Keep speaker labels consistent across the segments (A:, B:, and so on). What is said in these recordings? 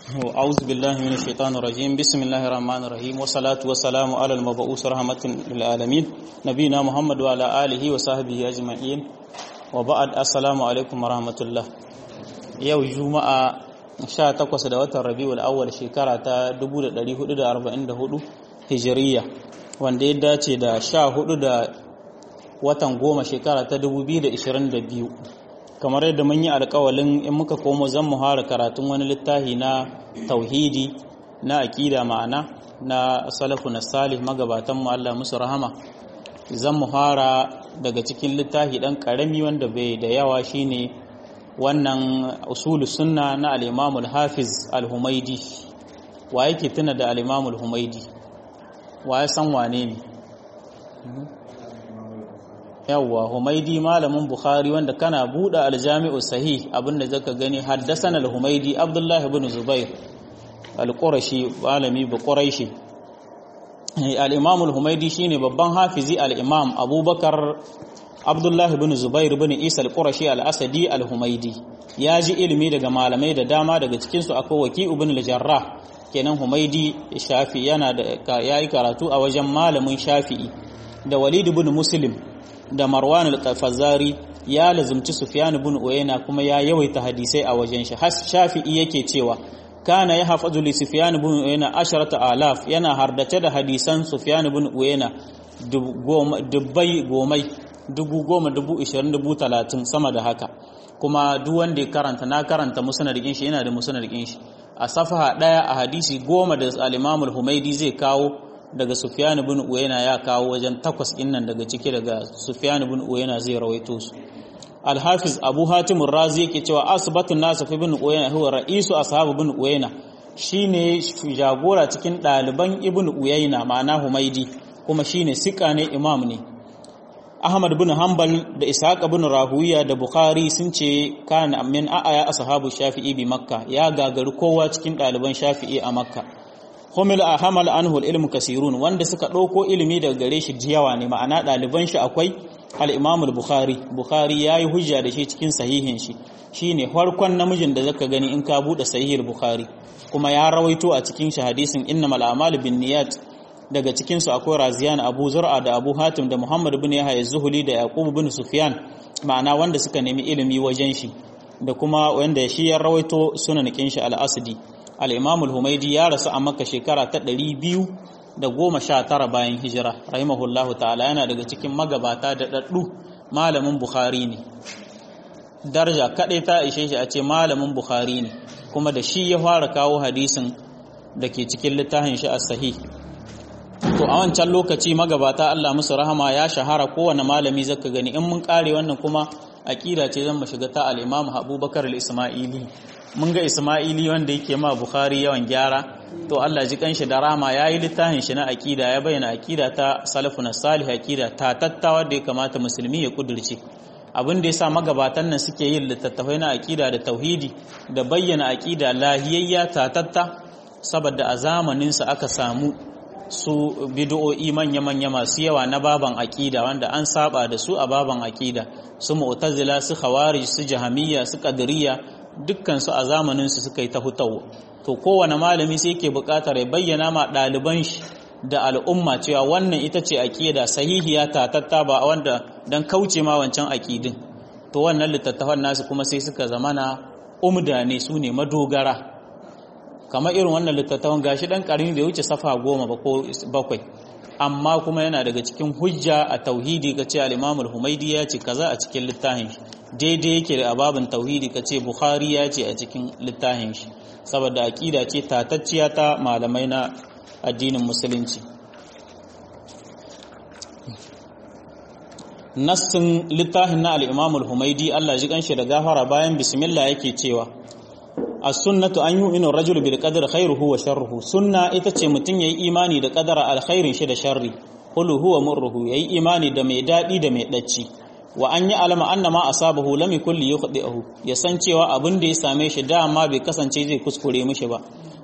A: أعوذ بالله من الشيطان الرجيم بسم الله الرحمن الرحيم والصلاة والسلام على المبعوث رحمة للعالمين نبينا محمد وعلى آله وصحبه أجمعين وبعد السلام عليكم ورحمة الله yau juma'a 18 da watan rabiul awwal shekara ta 1444 hijiriya wanda ya dace da 14 da watan goma shekara ta 2022 kamar yadda mun yi alkawalin in muka komo zan muhara karatun wani littafi na tauhidi na aƙida ma'ana na salafu na salih magabatan mu Allah musu rahama zan muhara daga cikin littafi dan karami wanda bai da yawa shine wannan usulu sunna na al-Imam al-Hafiz al-Humaidi wa yake tuna da al-Imam al-Humaidi wa ya san wane ne yawwa humaidi malamin bukhari wanda kana buɗe aljami'u sahih abinda zaka gani haddasan al-humaidi abdullah ibn zubair al-qurashi malami bu quraishi al-imam al-humaidi shine babban hafizi al-imam abubakar abdullah ibn zubair ibn isa al-qurashi al-asadi al-humaidi ya ji ilimi daga malamai da dama daga cikin su akwai waki ibn al-jarrah kenan humaidi shafi yana da yayi karatu a wajen malamin shafi'i da walid ibn muslim da Marwan al-Qafazari ya lazumci Sufyan ibn Uyayna kuma ya yawaita hadisai a wajen shi Shafi'i yake cewa kana ya hafazu li Sufyan ibn Uyayna asharata alaf yana hardace da hadisan Sufyan ibn Uyayna dubbai gomai dubu goma dubu ishirin dubu talatin sama da haka kuma duk wanda ya karanta na karanta musnadin shi yana da musnadin shi a safaha daya a hadisi goma da al-Imam al-Humaidi zai kawo daga Sufyan ibn Uyayna ya kawo wajen takwas innan daga ciki daga Sufyan ibn Uyayna zai rawaito su Al-Hafiz Abu Hatim Ar-Razi yake cewa asbatun nas fi ibn Uyayna huwa ra'isu ashab ibn Uyayna shine jagora cikin daliban ibn Uyayna ma'ana Humaidi kuma shine sika ne imam ne Ahmad ibn Hanbal da Ishaq ibn Rahuwiya da Bukhari sun ce kana min a'aya ashabu Shafi'i bi Makka ya gagari kowa cikin daliban Shafi'i a Makka humil a hamal anhu ilmu kasirun wanda suka ɗauko ilimi daga gare shi jiyawa ne ma'ana ɗaliban shi akwai al-imam al-bukhari bukhari yayi hujja da shi cikin sahihin shi shine farkon namijin da zaka gani in ka bude sahihul bukhari kuma ya rawaito a cikin shi hadisin innamal a'malu binniyat daga cikin su akwai raziyan abu zur'a da abu hatim da muhammad ibn yahya zuhuli da yaqub ibn sufyan ma'ana wanda suka nemi ilimi wajen shi da kuma wanda shi ya rawaito sunan kin shi al-asdi al-imam al-humaidi ya rasu a makka shekara ta 219 bayan hijira rahimahullahu ta'ala yana daga cikin magabata da daddu malamin bukhari ne daraja kadai ta ishe shi a ce malamin bukhari ne kuma da shi ya fara kawo hadisin da ke cikin littafin shi as-sahih to a wancan lokaci magabata Allah musu rahama ya shahara kowane malami zaka gani in mun kare wannan kuma aqida ce zan mu shiga ta al-imam Abubakar al-Isma'ili mun ga Ismaili wanda yake ma Bukhari yawan gyara to Allah ji kanshi da rama yayi littafin shi na aqida ya bayyana aqida ta salafuna salih aqida ta tattawa da ya kamata musulmi ya kudirce abin da yasa magabatan nan suke yin littattafai na aqida da tauhidi da bayyana aqida lahiyayya ta tatta saboda a zamanin sa aka samu su bid'o'i manya-manya masu yawa na baban aqida wanda an saba da su a baban aqida su mu'tazila su khawarij su jahamiyya su qadariyya dukkansu a zamaninsu suka yi ta hutawa to kowane malami sai yake buƙatar ya bayyana ma ɗaliban shi da al'umma cewa wannan ita ce aƙida sahihiya tatatta ba wanda don kauce ma wancan aƙidin to wannan littattafan nasu kuma sai suka zamana umda ne su ne madogara kamar irin wannan littattafan gashi ɗan ƙarni da ya wuce safa goma ba ko bakwai amma kuma yana daga cikin hujja a tauhidi ka ce al-imamul humaidi ya ce kaza a cikin littafin shi daidai yake da ababin tauhidi ka ce bukhari ya ce a cikin littafin shi saboda aƙida ce tatacciya ta malamai na addinin musulunci nassin littafin na al-imamul humaidi Allah ji kanshi da gafara bayan bismillah yake cewa as-sunnatu an yu'minu ar-rajulu bil qadri khairuhu wa sharruhu sunna ita ce mutun yayi imani da qadara alkhairin shi da sharri qul huwa murruhu yayi imani da mai dadi da mai dacci wa an yi alama anna ma asabahu lam yakul yukhdi'uhu ya san cewa abin da ya same shi dama bai kasance zai kuskure mishi ba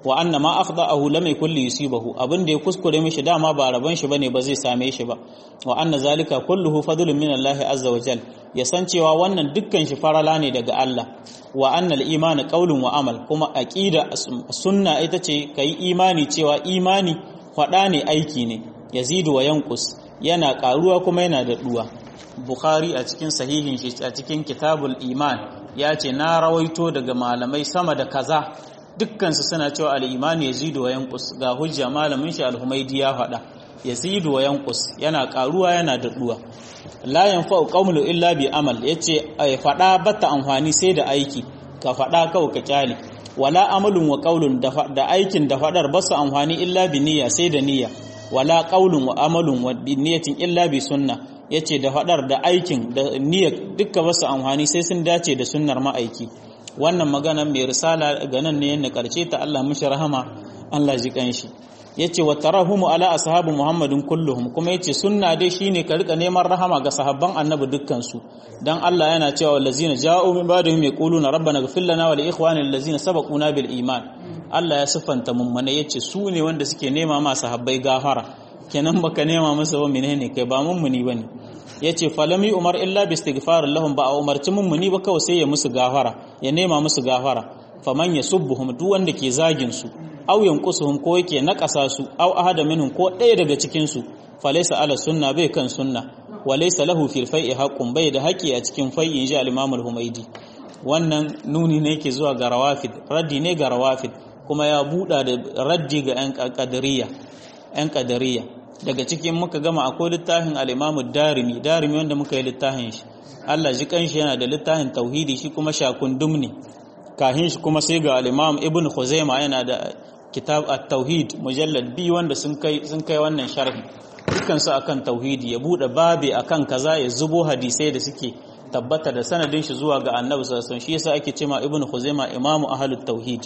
A: wa anna ma akhda'ahu lam yakul li yusibahu abin da ya kuskure mishi dama ba rabon shi bane ba zai same shi ba wa anna zalika kulluhu fadlun min Allah azza wa jal ya san cewa wannan dukkan shi farala ne daga Allah wa anna al-iman qawlun wa amal kuma aqida sunna ita ce kai imani cewa imani fada ne aiki ne yazidu wa yanqus yana karuwa kuma yana da duwa bukhari a cikin sahihin shi a cikin kitabul iman ya ce na rawaito daga malamai sama da kaza dukkansu suna cewa al'imani ya zidu wa yankus ga hujja malamin shi al-humaidi ya faɗa ya zidu wa yankus yana ƙaruwa yana daɗuwa la yanfa'u qawlu illa bi amal yace ai faɗa bata amfani sai da aiki ka faɗa kawai ka kyale wala amalun wa qawlun da aikin da faɗar ba su amfani illa bi niyya sai da niyya wala qawlun wa amalun wa bi niyyatin illa bi sunna yace da faɗar da aikin da niyya dukkan ba su amfani sai sun dace da sunnar ma'aiki wannan maganar mai risala ga nan ne yana karshe ta Allah mishi rahama Allah ji kanshi yace wa tarahumu ala ashabu muhammadin kulluhum kuma yace sunna dai shine ka rika neman rahama ga sahabban annabi dukkan su dan Allah yana cewa wallazina ja'u min ba'dihim yaquluna rabbana ighfir lana wa li ikhwanina allazina sabaquna bil iman Allah ya siffanta mummune yace su ne wanda suke nema ma sahabbai gafara kenan baka nema masa ba menene kai ba mummuni bane yace falami umar illa bi istighfar lahum ba a umarci mummuni ba kawai sai ya musu gafara ya nema musu gafara faman yasubbuhum duk wanda ke zagin su aw yanqusuhum ko yake nakasa su aw ahada minhum ko ɗaya daga cikin su falaysa ala sunna bai kan sunna wa laysa lahu fil fai'i haqqun bai da haƙi a cikin fai'i inji al-imam al-humaidi wannan nuni ne yake zuwa ga rawafid raddi ne ga rawafid kuma ya buɗa da raddi ga 'yan qadariyya 'yan qadariyya daga cikin muka gama akwai littafin al'imamu darimi darimi wanda muka yi littafin shi Allah ji kanshi yana da littafin tauhidi shi kuma shakundum ne kahin shi kuma sai ga al'imam ibn khuzaima yana da kitab at-tauhid mujallad bi wanda sun kai sun kai wannan sharhi dukkan su akan tauhidi ya bude babi akan kaza ya zubo hadisai da suke tabbata da sanadin shi zuwa ga annabi sallallahu alaihi wasallam shi yasa ake cewa ibn khuzaima imamu ahlut tauhid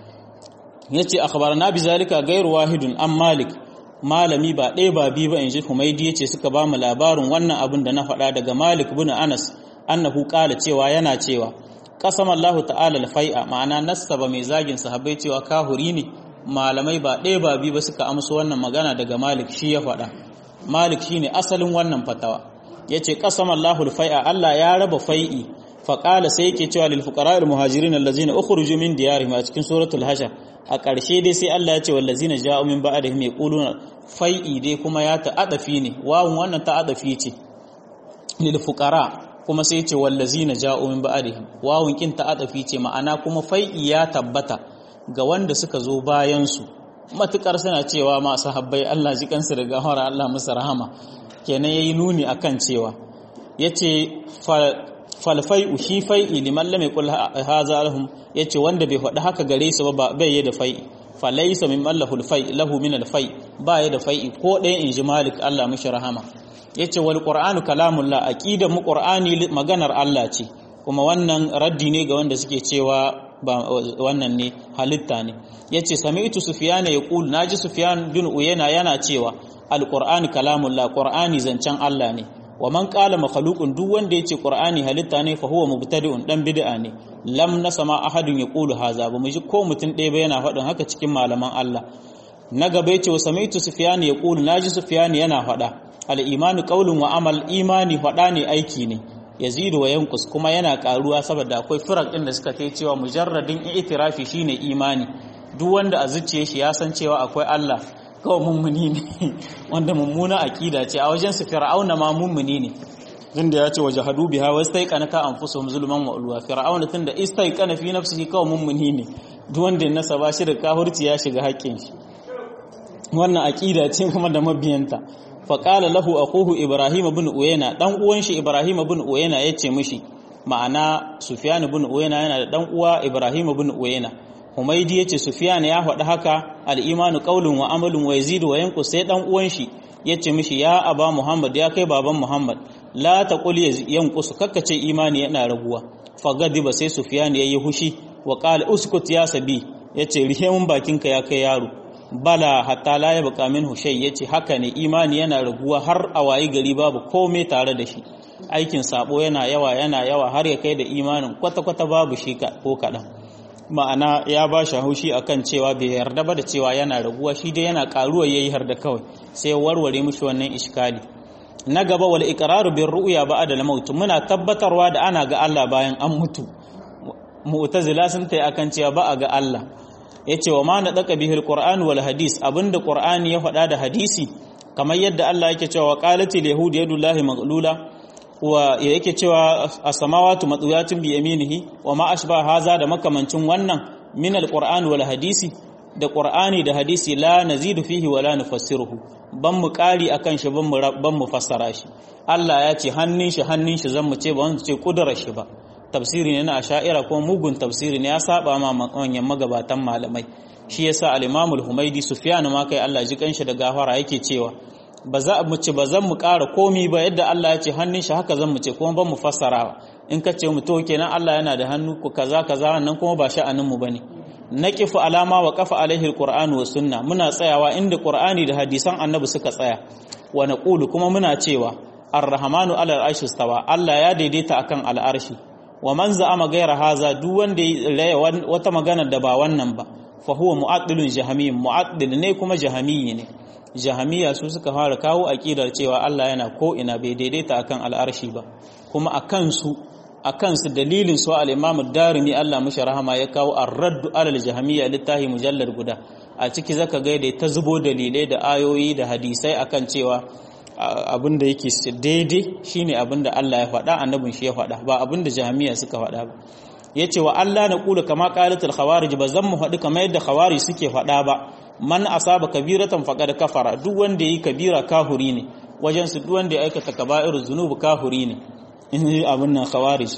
A: yace akhbarana bi zalika ghairu wahidun am malik malami ba ɗaya ba biyu ba in ji humaidi ya ce suka ba mu labarin wannan abin da na faɗa daga malik bin anas annahu ƙala cewa yana cewa ƙasam allahu ta'ala alfai'a ma'ana nassaba mai zagin sahabbai cewa kahuri ne malamai ba ɗaya ba biyu ba suka amsa wannan magana daga malik shi ya faɗa malik shine asalin wannan fatawa ya ce ƙasam allahu alfai'a allah ya raba fai'i faƙala sai yake cewa lil fuqara al muhajirin allazina ukhruju min diyarihim a cikin suratul hashar a ƙarshe dai sai Allah ya ce wallazina ja'u min ba'dihim yaquluna fai'i dai kuma ya ta'adafi ne wawun wannan ta'adafi ce lil fuqara kuma sai ce wallazina ja'u min ba'dihim wawun kin ta'adafi ce ma'ana kuma fai'i ya tabbata ga wanda suka zo bayan su matukar suna cewa ma sahabbai Allah ji kansu da gafara Allah musu rahama kenan yayi nuni akan cewa yace falfai'u shi fai'i liman lam yaqul hadha lahum yace wanda bai faɗi haka gare su ba bai yi da fai'i falaysa min mallahu alfai lahu min alfai ba ya da fai'i ko ɗaya in ji malik Allah mishi rahama yace wal qur'anu kalamullah aqida mu qur'ani maganar Allah ce kuma wannan raddi ne ga wanda suke cewa ba wannan ne halitta ne yace sami'tu sufyan yaqul naji sufyan bin uyana yana cewa alqur'anu kalamullah qur'ani zancen Allah ne wa man qala makhluqun duk wanda yace qur'ani halitta ne fa huwa mubtadi'un dan bid'a ne lam nasama ahadun yaqulu haza ba mu ji ko mutun ɗaya ba yana faɗin haka cikin malaman Allah na gaba yace wa sami'tu sufyan yaqulu naji sufyan yana faɗa al imanu qawlun wa amal imani faɗa ne aiki ne yazidu wa yanqus kuma yana karuwa saboda akwai firak din da suka kai cewa mujarradin i'tirafi shine imani duk wanda a zuciyar shi ya san cewa akwai Allah kawai mummuni ne wanda mummuna akida ce a wajen su fir'auna ma mummuni ne tunda ya ce wa jahadu biha wa istaiqana ta anfusuhum zulman wa ulwa fir'auna tunda istaiqana fi nafsihi kawai mummuni ne duk wanda ya nasaba shi da kahurci ya shiga haƙƙin shi wannan akida ce kuma da mabiyanta fa qala lahu akuhu ibrahim ibn uyayna dan uwan shi ibrahim ibn uyayna yace mishi ma'ana sufyan ibn uyayna yana da dan uwa ibrahim ibn uyayna Humaidi yace Sufyan ya faɗi haka al-imanu qaulun wa amalun wa yazidu wa yanqus sai dan uwan shi yace mishi ya aba Muhammad ya kai baban Muhammad la taqul yanqus kakkace imani yana raguwa fagadiba sai Sufyan yayi hushi wa qala uskut ya sabi yace rihe mun bakinka ya kai yaro bala hatta la yabqa minhu shay yace haka ne imani yana raguwa har a wayi gari babu komai tare da shi aikin sabo yana yawa yana yawa har ya kai da imanin kwata-kwata babu shi ko kaɗan ma'ana ya ba shi haushi akan cewa bai yarda ba da cewa yana raguwa shi dai yana karuwa yayi har da kawai sai warware mishi wannan iskali na gaba wal iqraru bir ru'ya ba'da al maut muna tabbatarwa da ana ga Allah bayan an mutu mu'tazila sun tayi akan cewa ba a ga Allah yace wa ma nadaka bihil qur'an wal hadis abinda qur'ani ya faɗa da hadisi kamar yadda Allah yake cewa qalatil yahud yadullahi maghlula wa yake cewa as-samawati matsuyatin bi yaminihi wa ma ashba haza da makamancin wannan min al-qur'an wal hadisi da qur'ani da hadisi la nazidu fihi wa la nufassiruhu ban mu kari akan shi ban mu ban mu fassara shi Allah ya ce hannun shi hannun shi zan mu ce ba wanda ce kudurar shi ba tafsiri ne na asha'ira ko mugun tafsiri ne ya saba ma manyan magabatan malamai shi yasa al-Imam al-Humaydi Sufyan ma kai Allah ji kanshi da gafara yake cewa ba za mu ci ba zan mu ƙara komi ba yadda Allah ya ce hannun shi haka zan mu ce kuma ban mu fassara in ka ce mu to kenan Allah yana da hannu ku kaza kaza wannan kuma ba sha'anin mu bane naqifu alama wa qafa alaihi alquran wa sunna muna tsayawa inda qur'ani da hadisan annabi suka tsaya wa naqulu kuma muna cewa ar-rahmanu ala al-arshi stawa Allah ya daidaita akan al-arshi wa man za'ama ghayra haza duk wanda ya wata magana da ba wannan ba fa huwa mu'addilun jahamiyyun mu'addil ne kuma jahamiyyi ne jahamiya su suka fara kawo aƙidar cewa Allah yana ko ina bai daidaita akan al'arshi ba kuma akan su akan su dalilin su al-Imam ad-Darimi Allah mishi rahama ya kawo ar-radd alal jahamiya littahi mujallad guda a ciki zaka ga da ta zubo dalilai da ayoyi da hadisai akan cewa abin da yake daidai shine abin da Allah ya faɗa annabin shi ya faɗa ba abin da jahamiya suka faɗa ba yace wa Allah na kula kama qalatul khawarij ba zan mu faɗi kamar yadda khawarij suke faɗa ba man asaba kabiratan faqad kafara duk wanda yi kabira kahuri ne wajen su duk wanda ya aikata kaba'ir zunubi kahuri ne in yi abin nan khawarij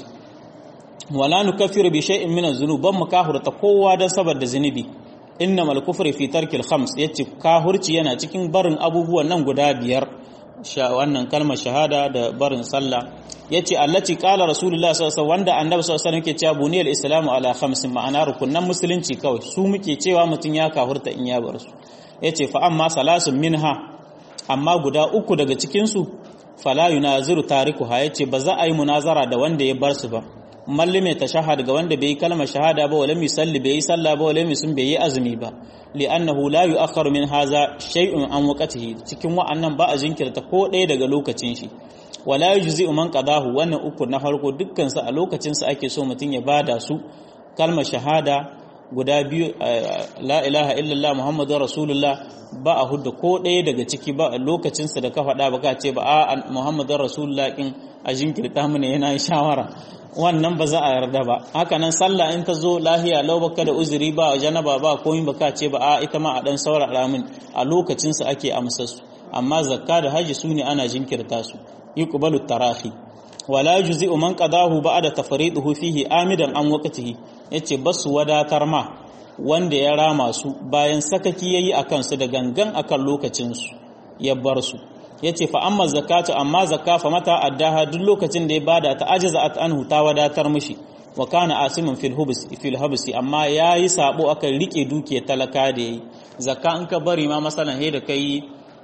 A: wala nukaffiru bi shay'in min az-zunub ban mu kahurta kowa dan saboda zunubi innamal kufru fi tarkil khams yace kahurci yana cikin barin abubuwan nan guda biyar wannan kalmar shahada da barin sallah yace allati qala rasulullah sallallahu alaihi wasallam wanda annabi sallallahu alaihi wasallam yake cewa buniyal islamu ala khamsin ma'ana rukunan musulunci kawai su muke cewa mutun ya kafurta in ya bar su yace fa amma salasun minha amma guda uku daga cikin su fala yunaziru tarikuha yace ba za a yi munazara da wanda ya bar su ba mallime tashahhad ga wanda bai yi kalmar shahada ba wala misalli bai yi sallah ba wala sun bai yi azumi ba li'annahu la yu'akhkharu min haza shay'un an waqtihi cikin wa'annan ba a jinkirta ko ɗaya daga lokacin shi wala yujzi'u man qadahu wannan uku na farko dukkan su a lokacin su ake so mutun ya bada su kalmar shahada guda biyu la ilaha illallah muhammadur rasulullah ba a hudda ko ɗaya daga ciki ba a lokacin su da ka faɗa ba ka ce ba a muhammadur rasulullah kin a jinkirta mu ne yana shawara wannan ba za a yarda ba haka nan sallah in ta zo lahiya lau baka da uzuri ba janaba ba komai baka ce ba a ita ma a dan saurara min a lokacin su ake amsa su amma zakka da haji su ne ana jinkirta su yuqbalu tarahi wala yujzi'u man qadahu ba'da tafriduhu fihi amidan an waqtihi yace basu wadatar ma wanda ya rama su bayan sakaki yayi akan su da gangan akan lokacin su ya bar su yace fa amma zakatu amma zakka fa mata addaha duk lokacin da ya bada ta ajaza at anhu ta wadatar mishi wa kana asimin fil hubs fil habsi amma yayi sabo akan rike dukiyar talaka da yayi zakka in ka bari ma masalan he da kai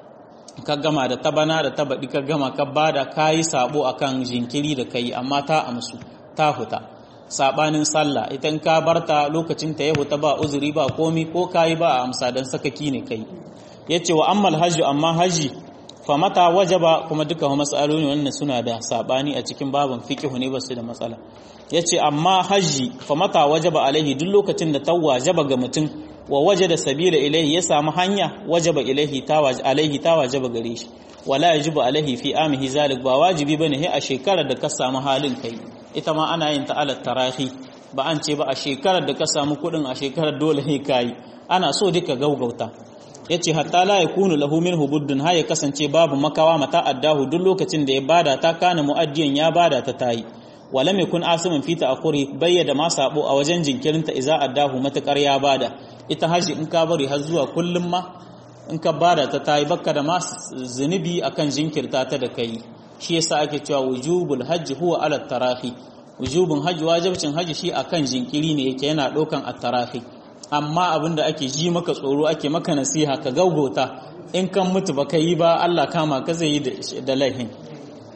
A: ka gama da tabana da tabadi ka gama ka bada kayi sabo akan jinkiri da kai amma ta amsu ta huta sabanin sallah idan ka barta lokacin ta ya huta ba uzuri ba komi ko kayi ba a amsa dan sakaki ne kai yace wa ammal hajju amma haji famata wajaba kuma duka matsaloli wannan suna da sabani a cikin babin fiqh ne basu da matsala yace amma haji famata wajaba alaihi duk lokacin da ta wajaba ga mutum wa wajada sabila ilaihi ya samu hanya wajaba ilaihi ta alaihi ta wajaba gare shi wala yajibu alaihi fi amihi zalik ba wajibi bane he a shekarar da ka samu halin kai ita ma ana yin ta ala tarahi ba an ce ba a shekarar da ka samu kudin a shekarar dole he kai ana so duka gaugauta yace hatta la yakunu lahu minhu buddun ha ya kasance babu makawa mata addahu duk lokacin da ya bada ta kana muaddiyan ya bada ta tayi walam yakun asimin fita akuri bayyada ma sabo a wajen jinkirinta iza addahu matakar ya bada ita haji in ka bari har zuwa kullum ma in ka bada ta tayi bakka da ma zunubi akan jinkirta ta da kai shi yasa ake cewa wujubul hajji huwa ala tarahi wujubun hajji wajibcin hajji shi akan jinkiri ne yake yana dokan at-tarahi amma abinda ake ji maka tsoro ake maka nasiha ka gaugota in kan mutu baka yi ba Allah kama ka zai yi da laihin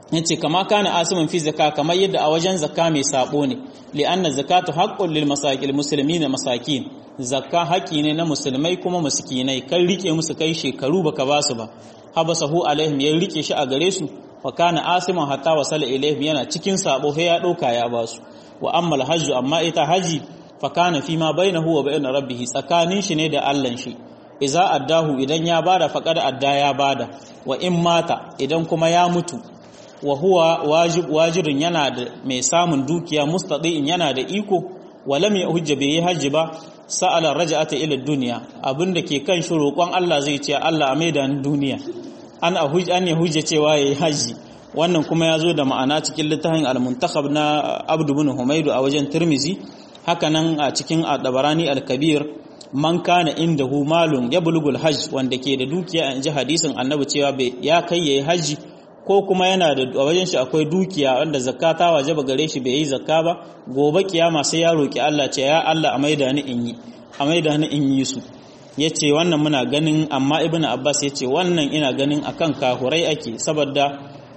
A: yace kama kana asimin fi zakka kamar yadda a wajen zakka mai sabo ne li'anna zakatu haqqun lil masakil muslimin masakin zakka haƙi ne na musulmai kuma miskinai kan rike musu kai shekaru baka ba su ba habasahu alaihim ya rike shi a gare su fa kana asiman hatta wasala ilaihim yana cikin sabo sai ya dauka ya ba su wa ammal hajju amma ita haji fa kana fi ma bainahu wa bain rabbih tsakanin shi ne da Allah shi iza addahu idan ya bada faqad adda ya bada wa in mata idan kuma ya mutu wa huwa wajib wajirin yana da mai samun dukiya mustadi'in yana da iko wa lam yahujja bai hajji ba sa'ala raja'ata ila dunya abinda ke kan shi roƙon Allah zai ce Allah a maida ni duniya an ahuj an yahujja cewa yayi haji wannan kuma ya zo da ma'ana cikin littafin al-muntakhab na Abd ibn Humaydu a wajen Tirmizi haka nan a cikin Ad-Dabarani al-Kabir man kana indahu malun yablugul hajj wanda ke da dukiya in ji hadisin Annabi cewa ya kai yayi haji ko kuma yana da a wajen shi akwai dukiya wanda zakka ta wajaba gare shi bai yi zakka ba gobe kiyama sai ya roki Allah ce ya Allah a maida ni in yi a maida ni in yi su yace wannan muna ganin amma ibnu abbas yace wannan ina ganin akan kahurai ake saboda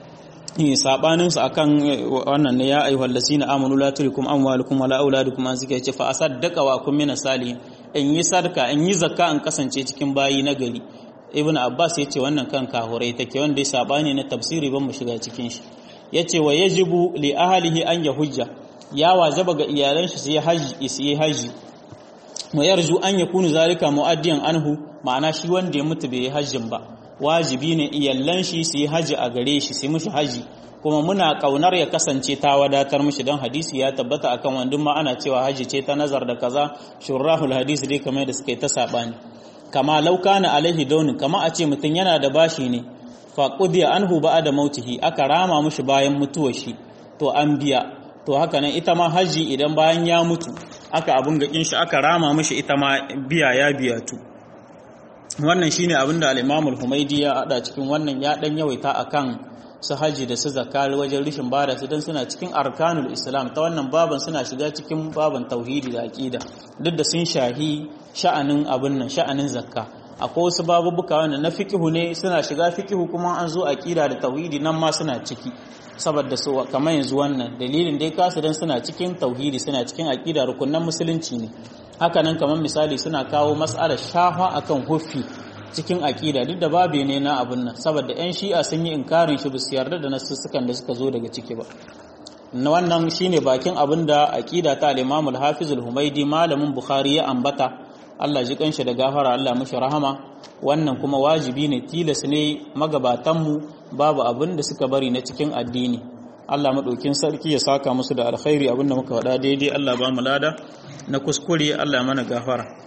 A: sabanin su akan wannan ne ya ayyuhal lasina amanu la tulikum amwalukum wala auladukum an zika yace fa asaddaqa wa kum min salihin in yi sadaka in yi zakka in kasance cikin bayi na gari ibn abbas ya ce wannan kan kahurai take wanda ya sabani na tafsiri ban mu shiga cikin shi ya ce wa yajibu li ahlihi an ya hujja ya wajaba ga iyalan shi sai haji sai haji wa yarju an yakunu zalika muaddiyan anhu ma'ana shi wanda ya mutu bai yi hajjin ba wajibi ne iyalan shi sai haji a gare shi sai mushi haji kuma muna kaunar ya kasance ta wadatar mushi don hadisi ya tabbata akan wandun ma ana cewa haji ce ta nazar da kaza shurrahul hadisi dai kamar da suka yi ta sabani kama laukana alaihi daunin kama a ce mutum yana da bashi ne fa qudiya anhu da mautihi aka rama mushi bayan mutuwar shi to an biya to haka nan ita ma haji idan bayan ya mutu aka abun gakin shi aka rama mushi ita ma biya ya biya tu wannan shine abin da al-Imam al-Humaydi ya hada cikin wannan ya dan yawaita akan su haji da su zakari wajen rishin bada su dan suna cikin arkanul islam ta wannan baban suna shiga cikin baban tauhidi da aqida duk da sun shahi sha'anin abin nan sha'anin zakka akwai wasu babubuka wanda na fikihu ne suna shiga fikihu kuma an zo aqida da tauhidi nan ma suna ciki saboda su kamar yanzu wannan dalilin dai kasu dan suna cikin tauhidi suna cikin aqida rukunan musulunci ne haka nan kamar misali suna kawo mas'alar shafa akan huffi cikin aqida duk da babe ne na abin nan saboda yan shi'a sun yi inkarin shi su yarda da nasussukan da suka zo daga ciki ba na wannan shine bakin abin da aqida ta al-Imam al-Hafiz al-Humaidi malamin Bukhari ya ambata Allah ji kanshi da gafara Allah mushi rahama wannan kuma wajibi ne tilas ne magabatanmu babu abin da suka bari na cikin addini Allah maɗaukin sarki ya saka musu da alkhairi abinda muka faɗa daidai Allah ba mu lada na kuskure Allah mana gafara